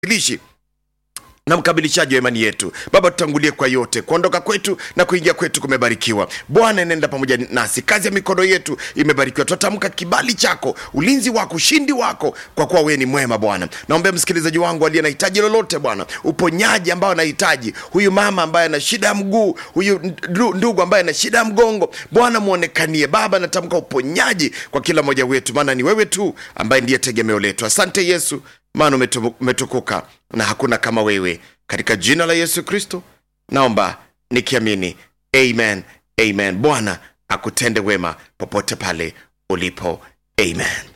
lishi na mkamilishaji wa imani yetu baba tutangulie kwa yote kuondoka kwetu na kuingia kwetu kumebarikiwa bwana inaenda pamoja nasi kazi ya mikono yetu imebarikiwa tunatamka kibali chako ulinzi wako ushindi wako kwa kuwa wewe ni mwema bwana naombea msikilizaji wangu aliye na hitaji lolote bwana uponyaji ambao anahitaji huyu mama ambaye ana shida ya mguu huyu ndu- ndugu ambaye ana shida ya mgongo bwana mwonekanie baba natamka uponyaji kwa kila mmoja wetu maana ni wewe tu ambaye ndiye tegemeo letu asante yesu maana umetu- umetukuka na hakuna kama wewe katika jina la yesu kristo naomba nikiamini amen amen bwana akutende wema popote pale ulipo amen